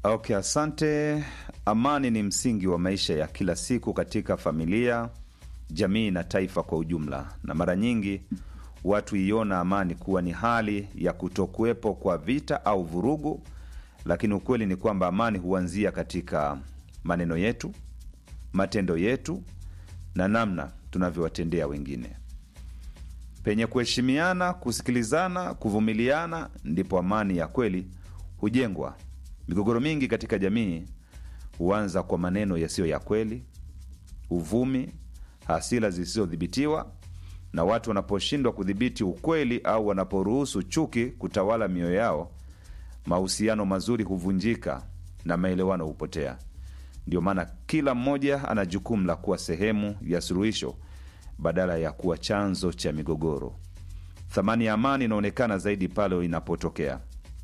Okay, asante. Amani ni msingi wa maisha ya kila siku katika familia, jamii na taifa kwa ujumla, na mara nyingi watu iona amani kuwa ni hali ya kutokuwepo kwa vita au vurugu, lakini ukweli ni kwamba amani huanzia katika maneno yetu, matendo yetu na namna tunavyowatendea wengine. Penye kuheshimiana, kusikilizana, kuvumiliana, ndipo amani ya kweli hujengwa. Migogoro mingi katika jamii huanza kwa maneno yasiyo ya kweli, uvumi, hasira zisizodhibitiwa, na watu wanaposhindwa kudhibiti ukweli au wanaporuhusu chuki kutawala mioyo yao, mahusiano mazuri huvunjika na maelewano hupotea. Ndio maana kila mmoja ana jukumu la kuwa sehemu ya suluhisho badala ya kuwa chanzo cha migogoro. Thamani ya amani inaonekana zaidi pale inapotokea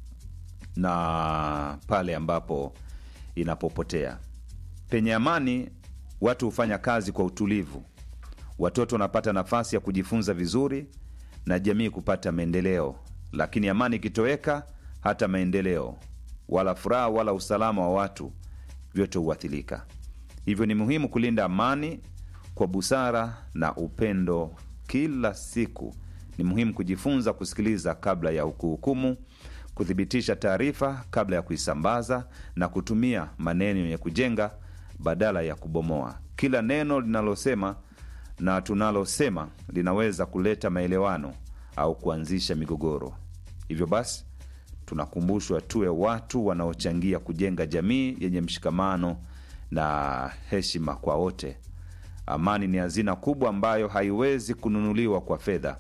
na pale ambapo inapopotea. Penye amani, watu hufanya kazi kwa utulivu, watoto wanapata nafasi ya kujifunza vizuri na jamii kupata maendeleo. Lakini amani ikitoweka, hata maendeleo wala furaha wala usalama wa watu vyote huathirika. Hivyo ni muhimu kulinda amani kwa busara na upendo kila siku. Ni muhimu kujifunza kusikiliza kabla ya kuhukumu, kuthibitisha taarifa kabla ya kuisambaza na kutumia maneno yenye kujenga badala ya kubomoa. Kila neno linalosema na tunalosema linaweza kuleta maelewano au kuanzisha migogoro. Hivyo basi, tunakumbushwa tuwe watu wanaochangia kujenga jamii yenye mshikamano na heshima kwa wote. Amani ni hazina kubwa ambayo haiwezi kununuliwa kwa fedha.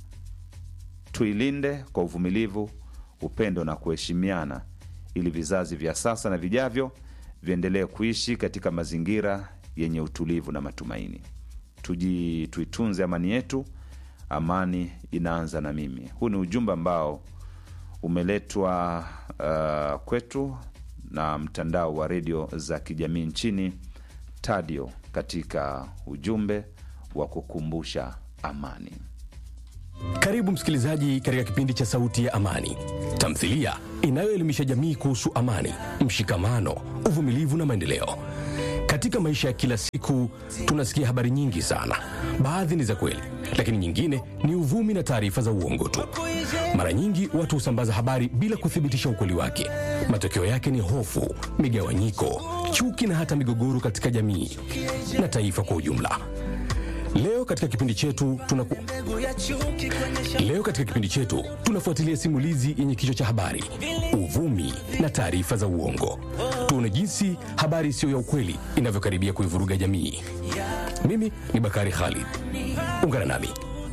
Tuilinde kwa uvumilivu, upendo na kuheshimiana, ili vizazi vya sasa na vijavyo viendelee kuishi katika mazingira yenye utulivu na matumaini. Tuji, tuitunze amani yetu. Amani inaanza na mimi. Huu ni ujumbe ambao umeletwa uh, kwetu na mtandao wa redio za kijamii nchini Tadio, katika ujumbe wa kukumbusha amani. Karibu msikilizaji katika kipindi cha Sauti ya Amani, tamthilia inayoelimisha jamii kuhusu amani, mshikamano, uvumilivu na maendeleo. Katika maisha ya kila siku tunasikia habari nyingi sana. Baadhi ni za kweli, lakini nyingine ni uvumi na taarifa za uongo tu. Mara nyingi watu husambaza habari bila kuthibitisha ukweli wake. Matokeo yake ni hofu, migawanyiko, chuki na hata migogoro katika jamii na taifa kwa ujumla. Leo katika kipindi chetu tunaku... Leo katika kipindi chetu tunafuatilia simulizi yenye kichwa cha habari uvumi na taarifa za uongo. Tuone jinsi habari isiyo ya ukweli inavyokaribia kuivuruga jamii. Mimi ni Bakari Khalid, ungana nami.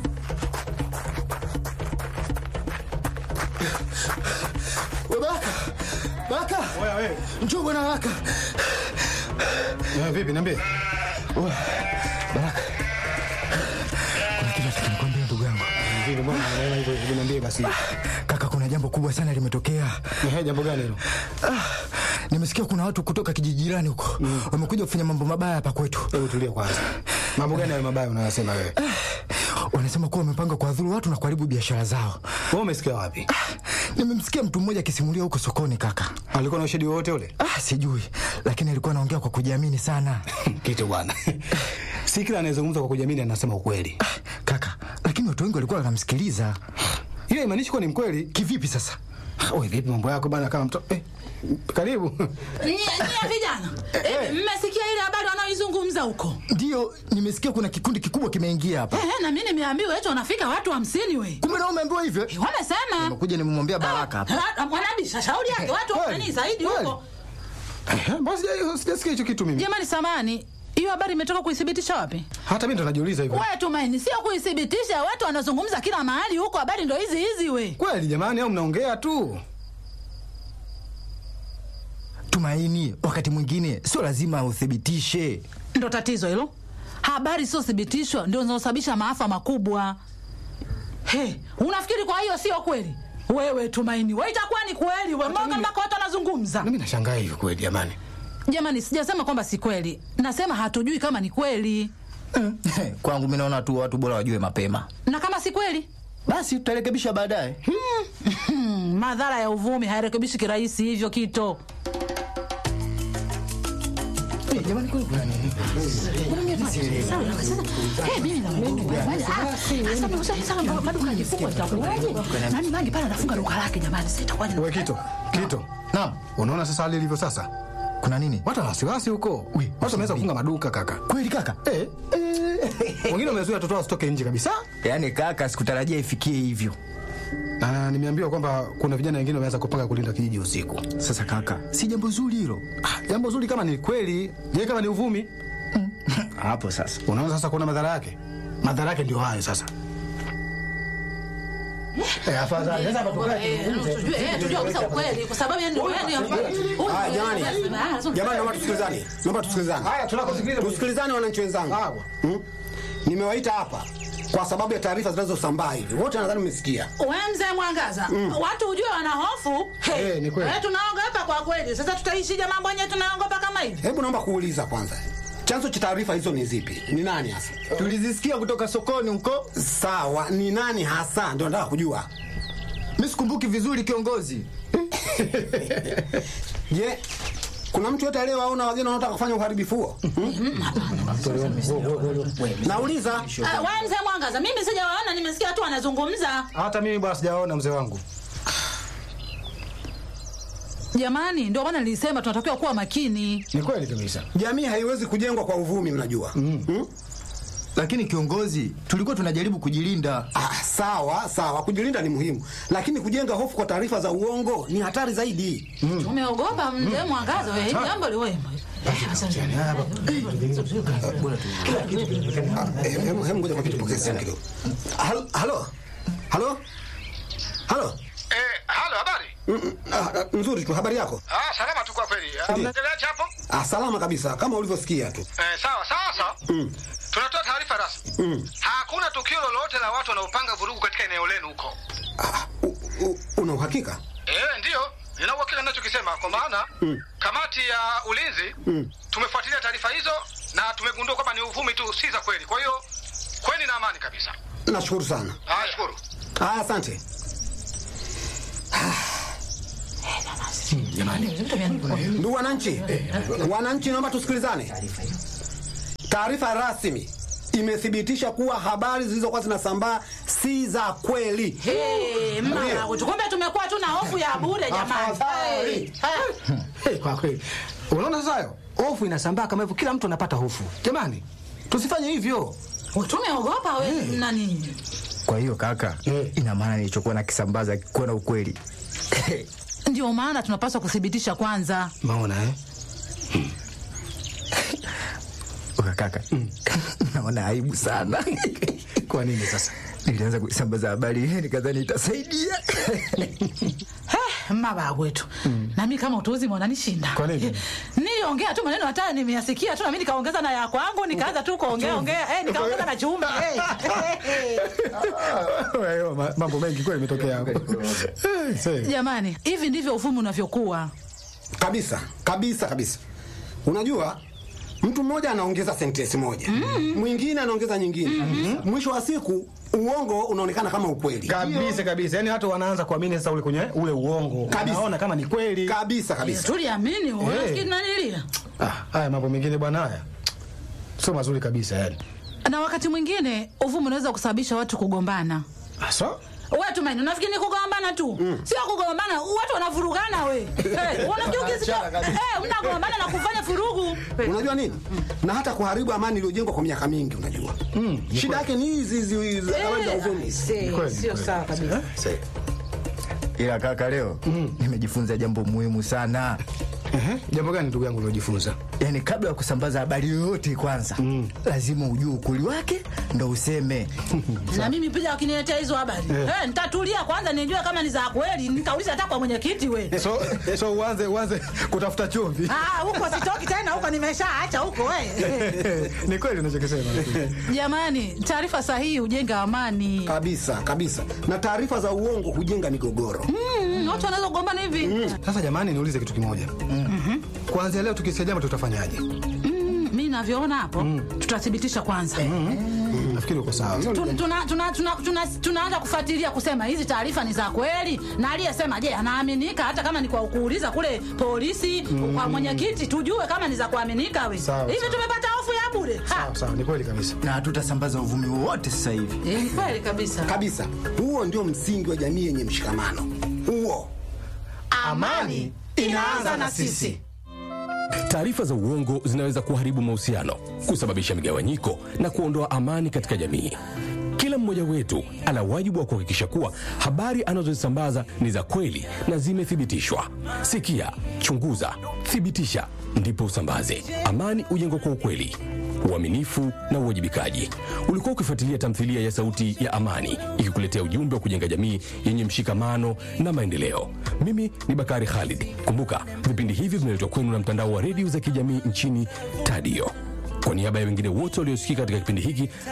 Baka, Baka, Oya wewe. njoo bwana Baka. Eh, vipi niambie. Baraka, kuna kitu nataka nikwambie ndugu yangu. Vipi mbona unaona hivyo hivyo niambie basi. Kaka, kuna jambo kubwa sana limetokea. Ehe, jambo gani hilo? Ah, nimesikia kuna watu kutoka kijiji jirani huko wamekuja kufanya mambo mabaya hapa kwetu. Hebu tulia kwanza. Mambo gani hayo mabaya unayosema wewe? Wanasema kuwa wamepanga kuwadhuru watu na kuharibu biashara zao. Wewe umesikia wapi? Nimemsikia mtu mmoja akisimulia huko sokoni kaka. Alikuwa na ushahidi wowote ule? Ah, sijui, lakini alikuwa anaongea kwa kujiamini sana. Kitu bwana. Si kila anayezungumza kwa kujiamini anasema ukweli. Kaka, lakini watu wengi walikuwa wanamsikiliza. Hiyo imaanishi kuwa ni mkweli. Kivipi sasa? Wewe vipi mambo yako bana kama mtoto? Eh, karibu. Nyie nyie vijana, hivi mmesikia ile habari wanaoizungumza huko? Ndiyo, nimesikia kuna kikundi kikubwa kimeingia hapa. Ehe, na mimi nimeambiwa eti wanafika watu hamsini we. Kumbe na umeambiwa hivyo? Wamesema. Nimekuja nimemwambia Baraka hapa. Ah, Mwanabisha shauri yake watu Kweli, wafani zaidi kweli. huko. Eh, Basi sija- sijasikia hicho kitu mimi. Jamani samani, hiyo habari imetoka kuithibitisha wapi? Hata mimi ndo najiuliza hivyo. Wewe Tumaini, sio kuithibitisha, watu wanazungumza kila mahali huko, habari ndo hizi hizi we. Kweli jamani au mnaongea tu? Tumaini, wakati mwingine sio lazima uthibitishe. Ndo tatizo hilo. Habari sio thibitishwa ndio zinazosababisha maafa makubwa. He, unafikiri kwa hiyo sio kweli? Wewe Tumaini, wewe itakuwa ni kweli we, mbona mpaka watu wanazungumza? Mimi nashangaa hivyo kweli jamani. Jamani, sijasema kwamba si kweli, nasema hatujui kama ni kweli, Kwangu mimi naona tu watu bora wajue mapema, na kama si kweli basi tutarekebisha baadaye. hmm, madhara ya uvumi hairekebishi kirahisi hivyo kito. Jamani, kwani kuna nini? Eh, mimi na Mungu. Ah, sasa mnauza sasa maduka yajifungwa itakuwaje? Nani mangi pale anafunga duka lake jamani, sasa itakuwaje? We Kito, Kito, Naam, unaona sasa hali ilivyo sasa? kuna nini? Watu wana wasiwasi huko. Ui, Watu wameweza kufunga maduka kaka. Kweli kaka? Eh, wengine wamezuia watoto wao wasitoke nje kabisa, Yaani kaka, sikutarajia ifikie hivyo. na nimeambiwa kwamba kuna vijana wengine wameanza kupanga kulinda kijiji usiku. Sasa kaka, si jambo zuri hilo. Ah, Jambo zuri kama ni kweli, je, kama ni uvumi? Hapo sasa. Unaona sasa kuna madhara yake. Madhara yake ndio hayo sasa. Eh, afadhali sasa hapa tukae Eh, tujue eh, tujue kabisa ukweli kwa sababu yani yani Haya, jamani. Jamani, naomba tusikilizane. Naomba tusikilizane. Haya, tunakusikiliza. Tusikilizane wananchi wenzangu. Sawa. Hmm? Nimewaita hapa kwa sababu ya taarifa zinazosambaa hivi. Wote nadhani mmesikia. We mzee Mwangaza, watu ujue wana hofu. Hey, Eh, ni kweli. eh, tunaogopa kwa kweli. Sasa tutaishije mambo yenyewe tunaogopa kama hivi? Hebu naomba kuuliza kwanza. Chanzo cha taarifa hizo ni zipi? Ni nani hasa? Tulizisikia kutoka sokoni huko. Sawa, ni nani hasa? Ndio nataka kujua. Mimi sikumbuki vizuri kiongozi. Je, kuna mtu yote aliyewaona wageni wanaotaka kufanya uharibifu huo? Hmm? Nauliza. Ah, we mzee Mwangaza, mimi sijawaona, nimesikia tu wanazungumza. Hata mimi bwana sijaona mzee wangu. Jamani, ndio maana nilisema tunatakiwa kuwa makini. Ni kweli kabisa. Jamii haiwezi kujengwa kwa uvumi, mnajua. Hmm? Lakini kiongozi, tulikuwa tunajaribu kujilinda. Ah, sawa sawa, kujilinda ni muhimu, lakini kujenga hofu kwa taarifa za uongo ni hatari zaidi. Umeogopa mzee Mwangaza, we jambo liwe. Eh, Hebu hebu ngoja kwa kitu pokea simu kidogo. Hal- Halo, halo, halo. Eh, halo, habari? Mm, mm, ah, ah, Nzuri tu, habari yako? Ah, salama tu kwa kweli. Ah, Mnaendeleaje hapo? Ah, salama kabisa kama ulivyosikia tu. Eh, sawa, sasa. Tunatoa taarifa rasmi. Hakuna tukio lolote la watu wanaopanga vurugu katika eneo lenu huko. Ah, u- u- Una uhakika? Eh, ndiyo. Nina uhakika ninachokisema kwa maana kamati ya ulinzi tumefuatilia taarifa hizo na tumegundua kwamba ni uvumi tu, si za kweli. Kwa hiyo kweni na amani kabisa. Nashukuru sana. Ah, shukuru. Ah, asante. Ndugu wananchi, wananchi, naomba tusikilizane. Taarifa rasmi imethibitisha kuwa habari zilizokuwa zinasambaa si za kweli. Hey, mama, kumbe tumekuwa tu na hofu ya bure jamani. Afadhali. Hey, hey. Eh, kwa kweli. Unaona sasa hayo? Hofu inasambaa kama hivyo, kila mtu anapata hofu. Jamani, tusifanye hivyo. Tumeogopa we nani? Kwa hiyo kaka, Eh. ina maana nilichokuwa nakisambaza kuwa na ukweli. Ndio maana tunapaswa kuthibitisha kwanza. Maona eh? Uka kaka, naona aibu sana. Kwa nini sasa? Nilianza kusambaza habari hii nikadhani itasaidia. He, mabaya wetu na mi kama utuuzi mwananishinda Kwa nini? niliongea tu maneno hata nimeyasikia tu nami nikaongeza na ya kwangu nikaanza tu kuongea ongea eh, nikaongeza na chumvi eh. Wewe, ma- mambo mengi kweli imetokea hapo. Eh, see. jamani hivi ndivyo ufumi unavyokuwa Kabisa, kabisa, kabisa. Unajua mtu mmoja anaongeza sentensi moja, mwingine anaongeza nyingine, mwisho wa siku uongo unaonekana kama ukweli. Kabisa kabisa. Yaani watu wanaanza kuamini sasa ule kwenye ule uongo. Kabisa. Naona kama ni kweli. Kabisa kabisa. tuliamini hey. nanilia Ah, haya mambo mengine bwana haya. Sio mazuri kabisa yani. na wakati mwingine uvumi unaweza kusababisha watu kugombana Asa? we tumaini unafikiri ni kugombana tu sio kugombana watu wanavurugana we hey, unafikiri ukisikia hey, mnagombana na kufanya furugu Unajua nini? Na hata kuharibu amani iliyojengwa kwa miaka mingi, unajua shida yake ni hizi hizi hizi habari za uvumi. Kweli, sio kweli. sawa kabisa Ila kaka, leo nimejifunza jambo muhimu sana. Ehe, jambo gani ndugu yangu uliojifunza? Yaani, kabla ya kusambaza habari yoyote, kwanza lazima ujue ukweli wake ndo useme. na mimi pia wakiniletea hizo habari eh, nitatulia kwanza nijue kama ni za kweli nitauliza hata kwa mwenyekiti we So so uanze uanze kutafuta chumvi. Ah, huko sitoki tena huko nimeshaacha huko we Ni kweli unachokisema. jamani taarifa sahihi hujenga amani Kabisa kabisa, na taarifa za uongo hujenga migogoro. Mm, watu wanaweza kugombana hivi Sasa jamani, niulize kitu kimoja. Kuanzia leo tukisikia jambo tutafanyaje? Mm, mi navyoona hapo tutathibitisha kwanza Nafikiri uko sawa. Tu- tuna- tuna- tuna- tuna- tunaanza kufuatilia kusema hizi taarifa ni za kweli na aliyesema je anaaminika hata kama ni kwa kuuliza kule polisi kwa mwenyekiti tujue kama ni za kuaminika we Sawa, hivi sawa. tumepata hofu ya bure Ha! Sawa, sawa, ni kweli kabisa. na hatutasambaza uvumi wowote sasa hivi Eh, ni kweli kabisa kabisa. Huo ndio msingi wa jamii yenye mshikamano. Huo amani inaanza na sisi Taarifa za uongo zinaweza kuharibu mahusiano, kusababisha migawanyiko na kuondoa amani katika jamii. Kila mmoja wetu ana wajibu wa kuhakikisha kuwa habari anazozisambaza ni za kweli na zimethibitishwa. Sikia, chunguza, thibitisha, ndipo usambaze. Amani hujengwa kwa ukweli, uaminifu na uwajibikaji. Ulikuwa ukifuatilia tamthilia ya Sauti ya Amani ikikuletea ujumbe wa kujenga jamii yenye mshikamano na maendeleo. Mimi ni Bakari Khalid. Kumbuka, vipindi hivi vinaletwa kwenu na mtandao wa redio za kijamii nchini Tadio. Kwa niaba ya wengine wote waliosikika katika kipindi hiki